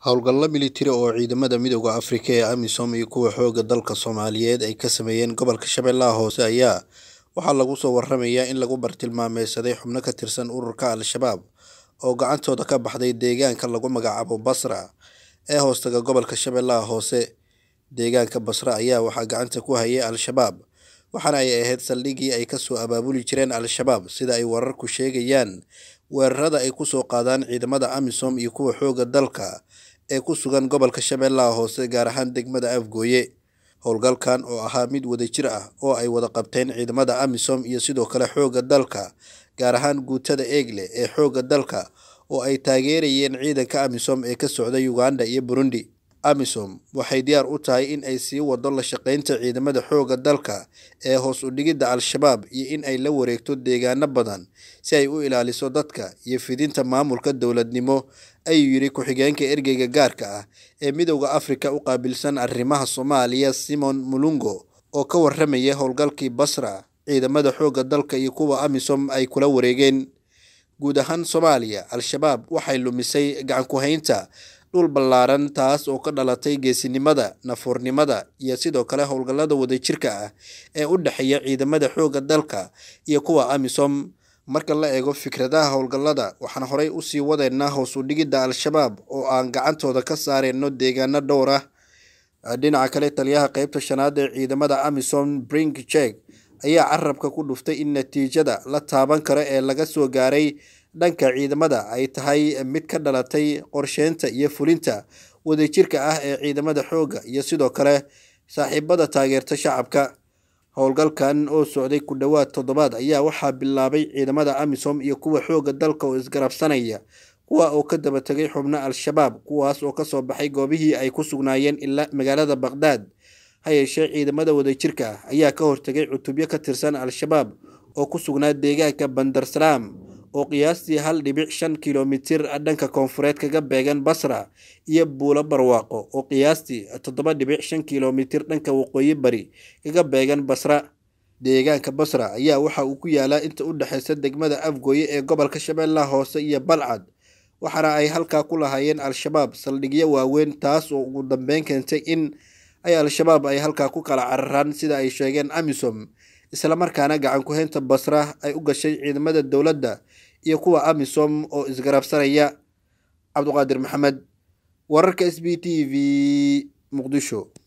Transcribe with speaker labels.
Speaker 1: Howlgalla militari oo ciidamada Midowga Afrika ee AMISOM iyo kuwa xoogga dalka Soomaaliyeed ay ka sameeyeen gobolka Shabeellaha Hoose ayaa waxaa lagu soo waramayaa in lagu bartilmaameedsaday xubno ka tirsan ururka Al-Shabaab oo gacantooda ka baxday deegaanka lagu magacaabo Basra ee hoostaga gobolka Shabeellaha Hoose. Deegaanka Basra ayaa waxaa gacanta ku hayay Al-Shabaab waxaana ay ahayd saldhiggii ay ka soo abaabuli jireen Al-Shabaab sida ay wararku sheegayaan. Weerarada ay ku soo qaadaan ciidamada AMISOM iyo kuwa xoogga dalka ee ku sugan gobolka Shabeellaha Hoose gaar ahaan degmada Afgooye. Howlgalkan oo ahaa mid wadajir ah oo ay wada qabteen ciidamada AMISOM iyo sidoo kale xoogga dalka gaar ahaan guutada Eagle ee xoogga dalka oo ay taageerayeen ciidanka AMISOM ee ka socda Uganda iyo Burundi. AMISOM waxay diyaar u tahay in ay sii wado la shaqeynta ciidamada xoogga dalka ee hoos u dhigidda Al-Shabaab iyo in ay la wareegto deegaano badan si ay u ilaaliso dadka iyo fidinta maamulka dowladnimo, ayuu yiri ku-xigeenka ergeyga gaarka ah ee Midowga Afrika u qaabilsan arrimaha Soomaaliya Simon Mulungo oo ka warramaya howlgalkii Basra. Ciidamada xoogga dalka iyo kuwa AMISOM ay kula wareegeen guud ahaan Soomaaliya. Al-Shabaab waxay lumisay gacan ku haynta dhul ballaaran taas oo ka dhalatay geesinimada, nafurnimada iyo sidoo kale howlgallada wadajirka ah ee u dhexeeya ciidamada xoogga dalka iyo kuwa AMISOM. Marka la eego fikradaha howlgallada, waxaan horey u sii wadeynaa hoos u dhigidda Al-Shabaab oo aan gacantooda ka saareyno deegaano dhowr ah. Dhinaca kale, taliyaha qaybta shanaad ee ciidamada AMISOM Brig Chege ayaa carabka ku dhuftay in natiijada la taaban karo ee laga soo gaaray dhanka ciidamada ay tahay mid ka dhalatay qorsheynta iyo fulinta wadajirka ah ee ciidamada xoogga iyo sidoo kale saaxiibada taageerta shacabka. Howlgalkan oo socday ku dhowaad toddobaad ayaa waxaa bilaabay ciidamada AMISOM iyo kuwa xoogga dalka oo isgarabsanaya, kuwa oo ka daba tegay xubno Al-Shabaab kuwaas oo ka soo baxay goobihii ay ku sugnaayeen ilaa magaalada Baghdaad. Ha yeeshee, ciidamada wadajirka ah ayaa ka hortagay cutubyo ka tirsan Al-Shabaab oo ku sugnaa deegaanka Bandar Salaam oo qiyaastii hal dhibic shan kiiloomitir dhanka koonfureed kaga beegan Basra, iyo Buulo Barwaaqo oo qiyaastii toddoba dhibic shan kiiloomitir dhanka waqooyi bari kaga beegan Basra. Deegaanka Basra ayaa waxa uu ku yaalaa inta u dhexeysa degmada Afgooye ee gobolka Shabeellaha Hoose iyo Balcad, waxaana ay halkaa ku lahaayeen Al-Shabaab saldhigyo waaweyn taas oo ugu dambeyn keentay in ay Al-Shabaab ay halkaa ku kala cararaan sida ay sheegeen AMISOM, isla markaana gacan ku haynta Basra ay u gashay ciidamada dowladda iyo kuwa AMISOM oo isgarabsanaya. Cabduqaadir Maxamed, wararka SB TV, Muqdisho.